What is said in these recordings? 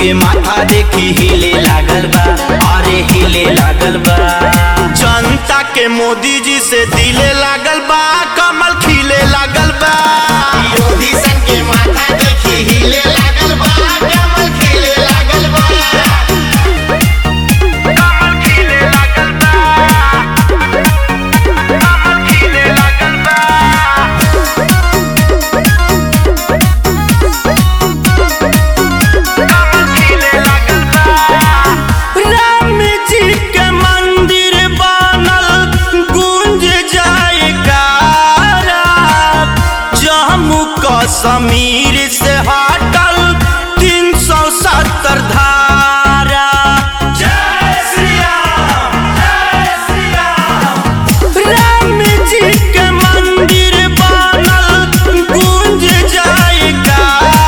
के माथा देखी हिले लागल बा अरे हिले लागल बा जनता के मोदी जी से दिले लागल बा कमल खिले लागल बा विरोधी सन के माथा देखी हिले लागल बा कमल खिले लागल बा कमल खिले लागल बा कमल खिले लागल बा राम जी के मंदिर बनल गूंज जाएगा जम्मू कश्मीर से हटल तीन सौ सत्तर धारा जय श्री राम जय श्री राम राम जी के मंदिर बनल गूंज जाएगा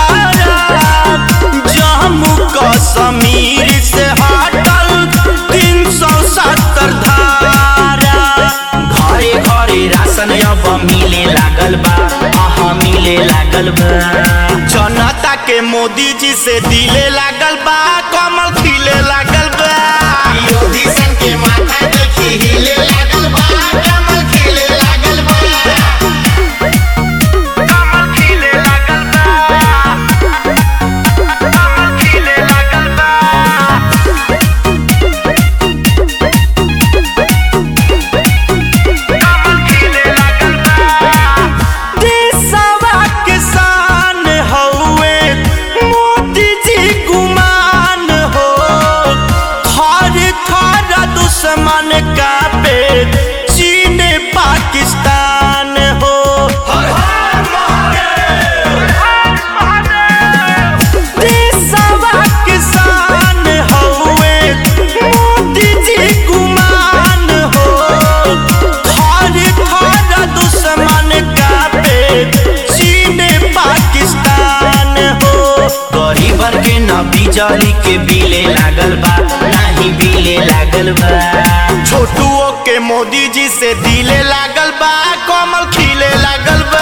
जम्मू कश्मीर से हटल तीन सौ सत्तर धारा घरे घरे राशन अब मिले लागल बा आहा मिले लागल बा जनता के मोदी जी से दिले लागल बा कमल खिले लागल बा विरोधी सन के माथा देखी हिले लागल बा कमल खिले लागल बा कमल खिले लागल बा कमल खिले लागल बा देशवा किसान हौवे मोदी जी गुमान हो थर थर दुश्मन का पे चीन पाकिस्तान हो देशवा किसान हौवे मोदी जी गुमान हो थर थर दुश्मन का पे चीन पाकिस्तान हो गरीबन के न बिजली के बिले लागल बा नाही बिले लागल बा छोटुओ के मोदी जी से दिले लागल बा कमल खिले लागल बा